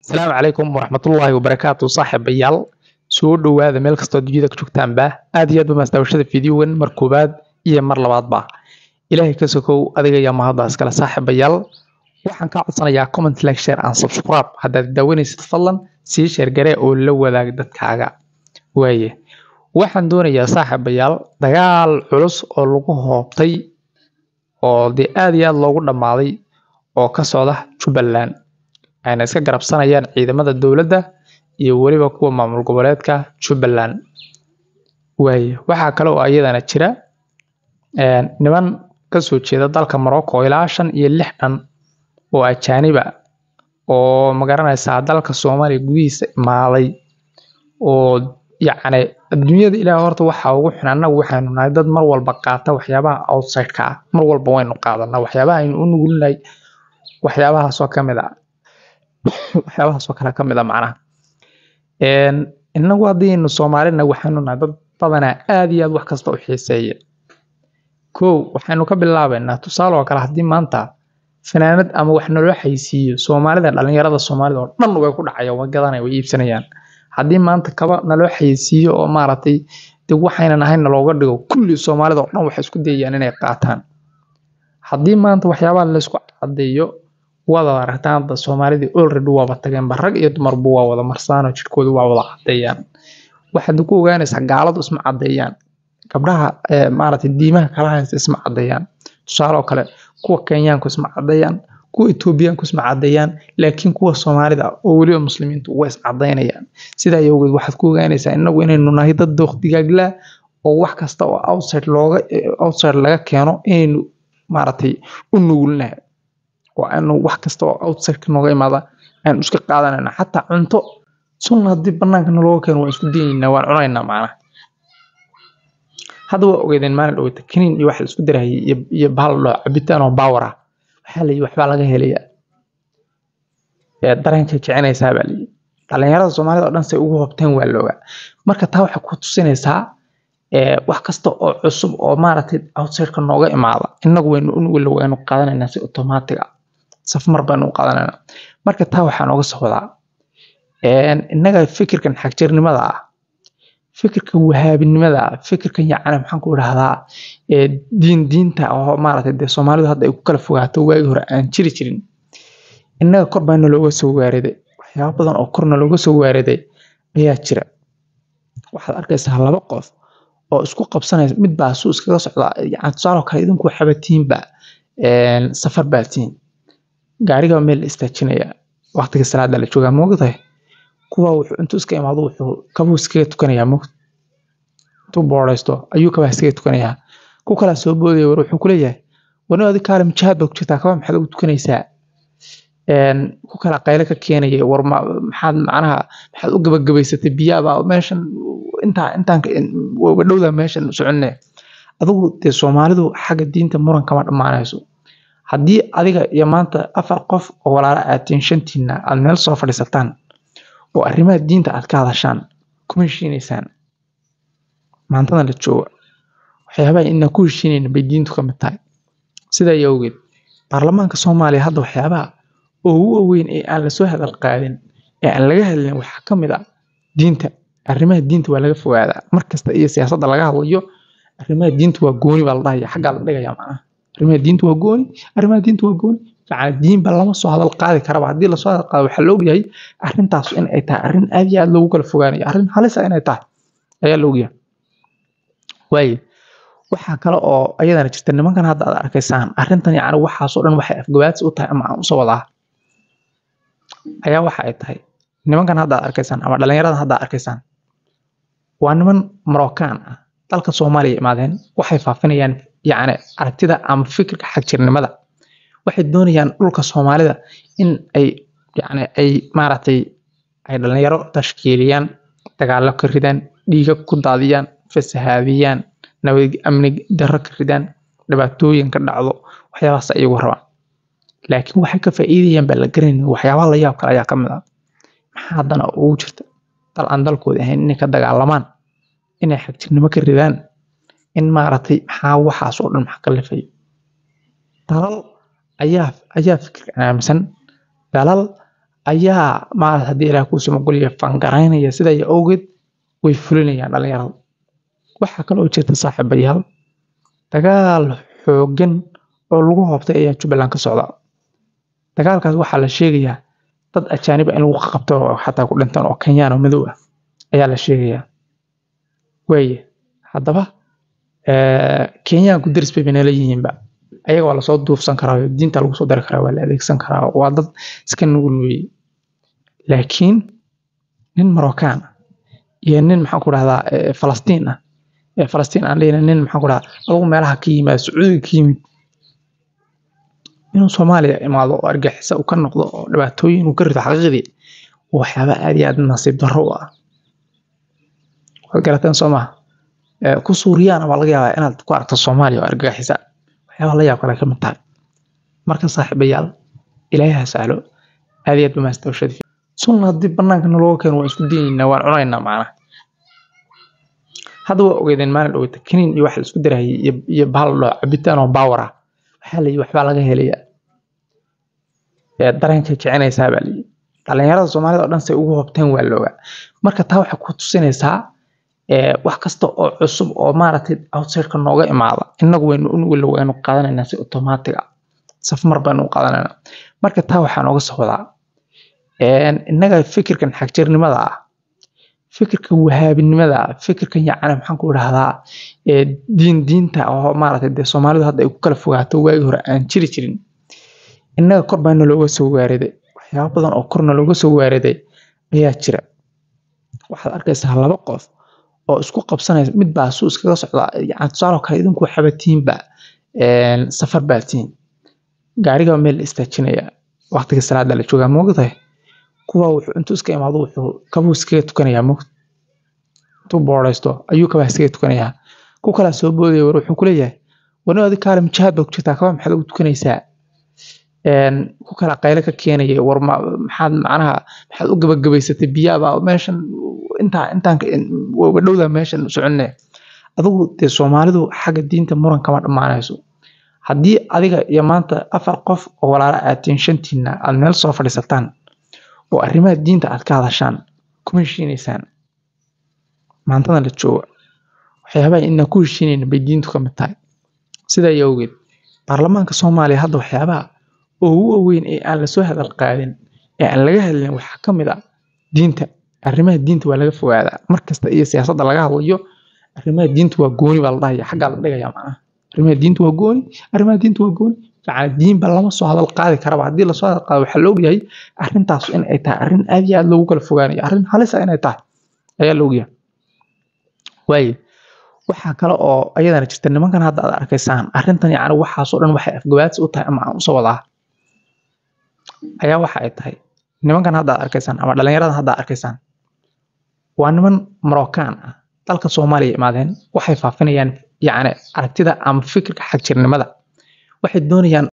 asalaamu calaykum waraxmatullaahi wabarakaatu saaxiibayaal soo dhowaada meel kastoo dunyada ka joogtaanba aad iyo aad ba maasdaawashada fideogan mar koowaad iyo mar labaadba ilaahay ka sokow adiga ayaa mahadda iskale saaxiibayaal waxaan kaa codsanayaa comment like share and subscribe haddaad daawanaysid fadlan sii sheergaree oo la wadaag dadkaaga waaye waxaan doonayaa saaxiibayaal dagaal culus oo lagu hoobtay oo dee aad iyo aad loogu dhammaaday oo ka socda jubbaland ayna iska garabsanayaan ciidamada dowladda iyo weliba kuwa maamul goboleedka jubbaland waaye waxaa kale oo iyadana jira niman kasoo jeeda dalka morocco ilaa shan iyo lix dhan oo ajaaniba oo magaranaysaa dalka soomaaliya gudihiisa imaaday oo yacni adduunyada ilaah horta waxaa ugu xun annagu waxaynu nahay dad mar walba qaata waxyaabaha outside-ka ah mar walba waynu qaadanaa waxyaabaha aynu u nugulnahay waxyaabahaasoo ka mid a waxyaabahaasoo kale ka mid a macnaha innagu haddaynu soomaalina waxaynu nahay dad badanaa aad iyo aad wax kasta u xiiseeya kow waxaynu ka bilaabaynaa tusaale oo kale haddii maanta fanaanad ama wax naloo xaysiiyo soomaalida dhalinyarada soomaalida oo dhan way ku dhacayaan way gadanayaan way iibsanayaan haddii maanta kaba naloo xaysiiyo oo maaragtay de waxaynan ahayn nalooga dhigo kulli soomaalida oo dhan waxay isku dayayaan inay qaataan haddii maanta waxyaabaha laysku cadeeyo waad aragtaan hadda soomaalidii already waaba tageenba rag iyo dumarba waa wada marsaanoo jirkooda waa wada cadeeyaan waxaad ku ogaanaysaa gaaladu isma cadeeyaan gabdhaha maaragtay diimaha kala haysta isma cadeeyaan tusaale oo kale kuwa kenyaanku isma cadeeyaan kuwa etoobiyaanku isma cadeeyaan laakiin kuwa soomaalida oo weliba muslimiintu way is cadeynayaan sidaa awgeed waxaad ku ogaanaysaa inagu inaynu nahay dad dooq digaaglaa oo wax kasta oo outside looga outside laga keeno inaynu maaragtay u nugulnahay oo aanu wax kasta oo outside nooga imaada aynu iska qaadanayna xataa cunto sunna haddii banaanka nalooga keeno waan isku dayaynaa waan cunaynaa macnaha hadda waa ogeydeen maalin dhoweyta kaniin iyo wax la isku darahayay iyo bahal dhoo cabitaan oo baawar ah waxaa layihi waxbaa laga helayaa dareenkay kicinaysaa baa layihi dhalinyarada soomaalida oo dhan say ugu hobteen waa loogaa marka taa waxay ku tusinaysaa wax kasta oo cusub oo maaragtay outsideka nooga imaada innagu waynu unugula waynu qaadanaynaa si automatic ah safmar baynu u qaadanaynaa marka taa waxaa nooga socdaa innaga fikirkan xagjirnimada ah fikirkan wahaabinimada ah fikirkan yacni maxaan ku idhahdaa diin diinta oo maaragtay dee soomaalidu hadda ay ku kala fogaato waagii hore aan jiri jirin innaga kor baa nalooga soo waariday waxyaaba badan oo kor nalooga soo waariday ayaa jira waxaad arkaysaa laba qof oo isku qabsanaysa mid baa suu iskaga socdaa yani tusaale kale idinku waxaba tihiinba safar baa tihiin gaariga meel la istaajinaya waqtiga salaada la joogaa moogtahay kuwa wuxuu intuu iska imaado wuxuu kabuu iskaga tukanayaa moogta intuu boodhaysto ayuu kabaa iskaga tukanayaa ku kalaa soo boodaya war wuxuu kuleeyahay wani adi kaale mujaahad baad ku jirtaa kabaa maxaad ugu tukanaysaa ku kala qayle ka keenaya war maxaad macnaha maxaad u gabagabaysatay biyaaba meeshan intaa intaan dhowda meeshan soconne adigu dee soomaalidu xagga diinta muran kama dhammaanayso haddii adiga iyo maanta afar qof oo walaala aad tihiin shantiina aad meel soo fadhiisataan oo arrimaha diinta aad ka hadashaan kuma heshiinaysaan maantadan la jooga waxyaabaha inaan ku heshiinayna bay diintu ka mid tahay sidaa awgeed baarlamaanka soomaaliya hadda waxyaabaha ugu waaweyn ee aan lasoo hadal qaadin ee aan laga hadlin waxaa ka mid ah diinta arrimaha diinta waa laga fogaadaa markasta iyo siyaasadda laga hadlayo arrimaha diinta waa gooni baa la dhahaya xaggaa la dhigaya macnaha arrimaha diinta waa gooni arrimaha diinta waa gooni yacni diinba lama soo hadal qaadi karaba haddii lasoo hadal qaado waxaa la ogyahay arrintaas in ay tahay arrin aad iyo aad loogu kala fogaanayo arrin halis ah inay tahay ayaa la ogyahay waaye waxaa kale oo ayadana jirta nimankan hadda aad arkaysaan arrintan yacni waxaasoo dhan waxay afgabaadsi u tahay ama aan usoo wadaa ayaa waxa ay tahay nimankan hadda aad arkaysaan ama dhalinyaradan hadda aad arkaysaan waa niman marocaan ah dalka soomaaliya imaadeen waxay faafinayaan yacni aragtida ama fikirka xagjirnimada waxay doonayaan dhulka soomaalida in ay yacni ay maaragtay ay dhalinyaro tashkiiliyaan dagaallo ka ridaan dhiiga ku daadiyaan fasahaadiyaan nabad amni darro ka ridaan dhibaatooyin ka dhacdo waxyaabahaas ayagu rabaan laakiin waxay ka faa'iidayaan baa la garanaynin waxyaabaha la yaab kale ayaa ka mid ah maxaa haddana ugu jirta dal aan dalkooda ahayn inay ka dagaalamaan inay xagjirnimo ka ridaan in maaragtay maxaa waxaas oo dhan maxa ka lifayo dalal ayaa ayaa fikirkan aaminsan dalal ayaa maarata haddii ilaah kuu samagolya fangaraynaya sidaa awgeed way fulinayaan dhalinyarada waxaa kaloo jirta saaxiibayaal dagaal xoogan oo lagu hoobtay ayaa jubbaland ka socda dagaalkaas waxaa la sheegayaa dad ajaaniba in lagu qabto oo xataa ku dhintaan oo kenyaan oo madow ah ayaa la sheegayaa waaye haddaba kenyaanku deris bay banala yihiinba ayaga waa lasoo duufsan karaa diinta lagu soo dari karaa waa la adeegsan karaa waa dad iska nugul weeye laakiin nin marocaan ah iyo nin maxaan ku dhahdaa falastiin ah falastiin aan lehna nin maxaan ku dhahdaa adugu meelaha ka yimaada sacuudiga ka yimid inuu soomaaliya imaado oo argixisa uu ka noqdo oo dhibaatooyin uu ka rito xaqiiqdii waxyaaba aad iyo aad nasiib darro u ah waad garateen soo maha ku suuriyaana waa laga yaabaa inaad ku aragto soomaaliya oo argagixisa waxyaaba la yaab kale ka mid tahay marka saaxiibayaal ilaahay ha sahlo aad iyo aad bamaastawshadii sunna haddii banaanka nalooga keeno waan isku dayaynaa waan cunaynaa macnaha hadda waa ogeydeen maalin dhoweyta kaniin iyo waxa la isku darahayay iyo bahal dhoo cabitaan oo baawar ah waxaa layi waxbaa laga helayaa dareenkay kicinaysaa baa layi dhalinyarada soomaalida oo dhan say ugu hobteen waa loogaa marka taa waxay ku tusinaysaa wax kasta oo cusub oo maaragtay outsideka nooga imaada inagu waynu unugu waynu qaadanaynaa si automatic ah safmar baynu u qaadanaynaa marka taa waxaa nooga soo wadaa innaga fikirkan xagjirnimada ah fikirkan wahaabinimada ah fikirkan yacni maxaan ku idhahdaa diin diinta oo maaragtay dee soomaalidu hadda ay ku kala fogaato waagii hore aan jiri jirin innaga kor baa nalooga soo waariday waxyaaba badan oo kor nalooga soo waariday ayaa jira waxaad arkaysaa laba qof oo isku qabsanaysa mid baa suu iskaga socdaa yani tusaaloo kale idinku waxaba tiinba safar baa tiin gaariga meel la istaajinaya waqtiga salaada la joogaa moogtahay kuwa wuxuu intuu iska imaado wuxuu kabuu iskaga tukanayaa moogta intuu boodhaysto ayuu kabaa iskaga tukanayaa ku kalaa soo boodaya war wuxuu kuleeyahay wani adi kaale mujaahad baa ku jirtaa kabaa maxaad ugu tukanaysaa ku kala qayle ka keenaya war maxaad macnaha maxaad u gabagabaysatay biyaaba meeshan intaa intaan dhowda meeshan soconne adigu dee soomaalidu xagga diinta muran kama dhammaanayso haddii adiga iyo maanta afar qof oo walaala aatiin shantiina aad meel soo fadhiisataan oo arrimaha diinta aad ka hadashaan kuma heshiinaysaan maantadan la jooga waxyaabaha inaan ku heshiinayna bay diintu ka mid tahay sidaa iyo awgeed baarlamaanka soomaaliya hadda waxyaabaha ugu waaweyn ee aan lasoo hadal qaadin ee aan laga hadlin waxaa ka mid ah diinta arrimaha diinta waa laga fogaadaa markasta iyo siyaasadda laga hadlayo arrimaha diinta waa gooni baa la dhahaya xaggaa la dhigaya macnaha arrimaha diinta waa gooni arrimaha diinta waa gooni yacni diinba lama soo hadal qaadi karaba haddii lasoo hadal qaado waxaa la ogyahay arrintaas in ay tahay arrin aad iyo aad loogu kala fogaanayo arrin halis ah inay tahay ayaa la ogyahay waaye waxaa kale oo ayadana jirta nimankan hadda aad arkaysaan arrintan yacni waxaasoo dhan waxay afgabaadsi u tahay ama aan usoo wadaa ayaa waxa ay tahay nimankan hadda aad arkaysaan ama dhalinyaradan hadda aad arkaysaan waa niman marocaan ah dalka soomaaliya imaadeen waxay faafinayaan yacni aragtida ama fikirka xagjirnimada waxay doonayaan